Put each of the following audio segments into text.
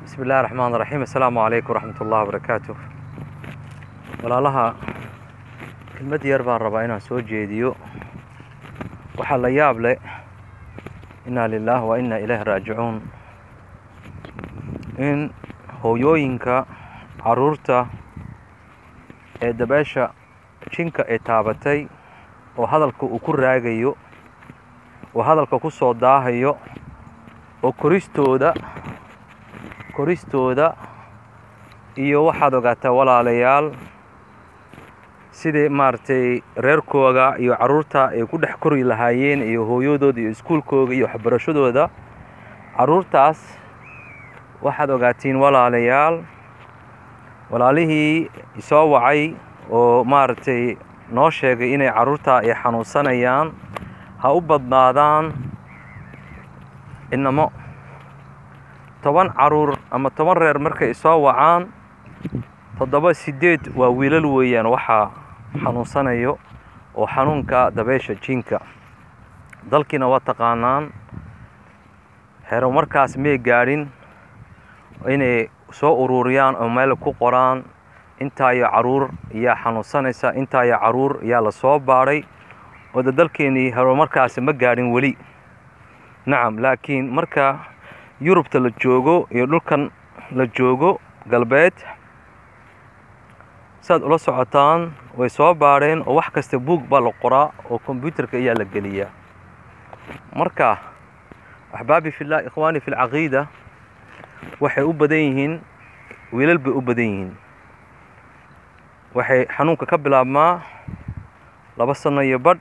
bismi illahi raxmaan raxiim assalaamu calaykum waraxmat ullahi wabarakaatu walaalaha kelmad yar baan rabaa inaan soo jeediyo waxaa la yaab leh inaa lilaah wa inaa ilaahi raajicuun in hooyooyinka caruurta ee dabeesha jinka ee taabatay oo hadalka uu ku raagayo oo hadalka ku soo daahayo oo koristooda koristooda iyo waxaad ogaataa walaalayaal sidii maaragtay reerkooga iyo carruurta ay ku dhex kori lahaayeen iyo hooyadooda iyo iskuulkooga iyo waxbarashadooda carruurtaas waxaad ogaatiin walaalayaal walaalihii isoo wacay oo maaragtay noo sheegay inay carruurta ay xanuunsanayaan ha u badnaadaan inamo toban caruur ama toban reer markay isoo wacaan toddoba siddeed waa wiilal weeyaan waxaa xanuunsanayo oo xanuunka dabeesha jinka dalkiina waa taqaanaan hero markaas may gaadhin inay soo ururiyaan oo meel ku qoraan intaayo caruur yaa xanuunsanaysa intaayo caruur yaa la soo baadhay oo de dalkeenii hero markaasi ma gaadhin weli nacam laakiin marka yurubta la joogo iyo dhulkan la joogo galbeed saad ula socotaan way soo baadheen oo wax kasta buug baa la qoraa oo kombyuutarka ayaa la geliyaa marka axbaabi fillah ikhwaani fi lcaqiida waxay u badan yihiin wiilal bay u badan yihiin waxay xanuunka ka bilaabmaa laba sano iyo badh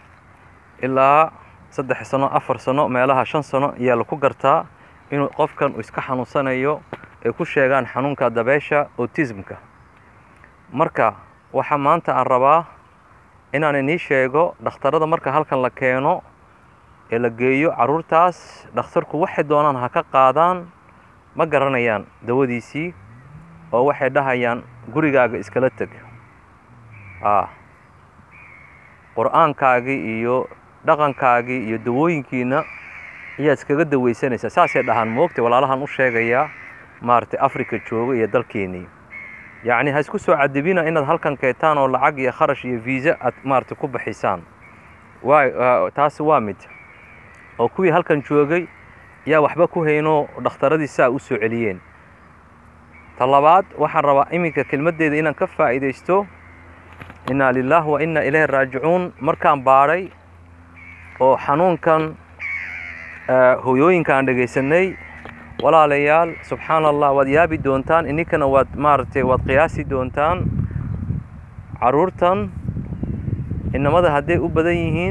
ilaa saddex sano afar sano meelaha shan sano ayaa laku gartaa inuu qofkan uu iska xanuunsanayo ay ku sheegaan xanuunka dabeesha autismka marka waxaa maanta aan rabaa inaan inii sheego dhakhtarada marka halkan la keeno ee la geeyo carruurtaas dhakhtarku waxay doonaan ha ka qaadaan ma garanayaan dawadiisii oo waxay dhahayaan gurigaaga iskala teg a qur-aankaagii iyo dhaqankaagii iyo dawooyinkiina ayaad iskaga dawaysanaysaa saasay dhahaan moogtay walaalahan u sheegayaa maaragtay africa jooga iyo dalkeenii yacni ha isku soo cadibina inaad halkan keetaan oo lacag iyo kharash iyo viisa aad maaragtay ku baxisaan waa taasi waa mid oo kuwii halkan joogay yaa waxba ku hayno dhakhtaradii saa u soo celiyeen ta labaad waxaan rabaa iminka kelmaddeeda inaan ka faa'iidaysto innaa lilaah wa innaa ilaahi raajicuun markaan baadhay oo xanuunkan hooyooyinka aan dhegaysanay walaalayaal subxaana allah waad yaabi doontaan ininkana waad maaragtay waad qiyaasi doontaan carruurtan inamada hadday u badan yihiin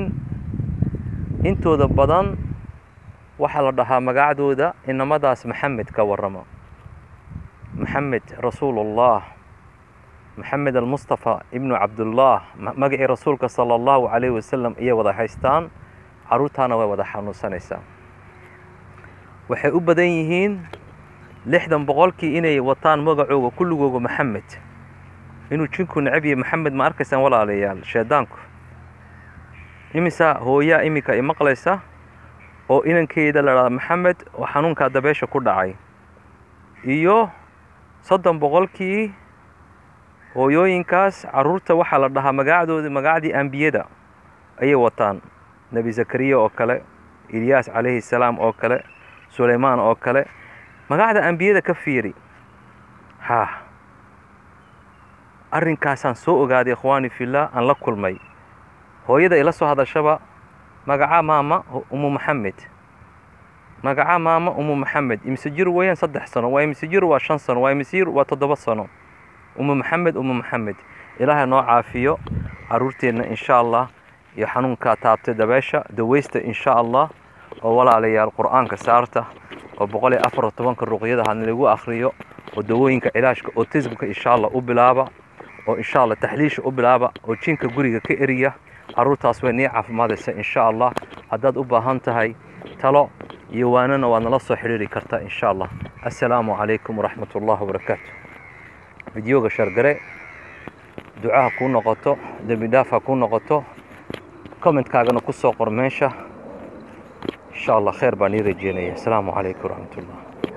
intooda badan waxaa la dhahaa magacdooda inamadaas maxamed ka warrama maxamed rasuulullah maxamed almustafa ibnu cabdullah magacii rasuulka sala allahu calayhi wasalam ayay wada haystaan carruurtaana way wada xanuunsanaysaa waxay u badan yihiin lixdan boqolkii inay wataan magacooga kulligooga maxamed inuu jinku necab yahay maxamed ma arkaysaan walaalayaal sheedaanku imisa hooyaa iminka i maqlaysa oo inankeeda la dhahda maxamed oo xanuunkaa dabeesha ku dhacay iyo soddon boqolkii hooyooyinkaas carruurta waxaa la dhahaa magacdoodii magacdii ambiyada ayay wataan nebi zakariya oo kale ilyaas calayhi salaam oo kale sulaymaan oo kale magacda ambiyada ka fiiri haa arrinkaasaan soo ogaaday ikhwaani fillah aan la kulmay hooyada ila soo hadashaba magaca maama umu maxamed magaca maama umu maxamed imise jir weeyaan saddex sano waa imise jir waa shan sano waa imise jir waa toddoba sano umu maxamed umu maxamed ilaahay noo caafiyo carruurteenna insha allah iyo xanuunkaa taabtay dabeesha dawaysta insha allah oo walaalayaal qur-aanka saarta oo boqol iyo afar tobanka ruqyada hadna lagu akhriyo oo dawooyinka cilaajka autismka insha allah u bilaaba oo insha allah taxliisha u bilaaba oo jinka guriga ka eriya carruurtaas way nii caafimaadaysa insha allah haddaad u baahan tahay talo iyo waanana waad nala soo xidhiiri kartaa insha allah assalaamu calaykum waraxmat ullahi wabarakaatu fideoga shargare ducaha kuu noqoto dembi dhaaf ha kuu noqoto commentkaagana ku soo qor meesha insha allah khayr baan ii rajeynaya asalaamu calaykum waraxmat ullah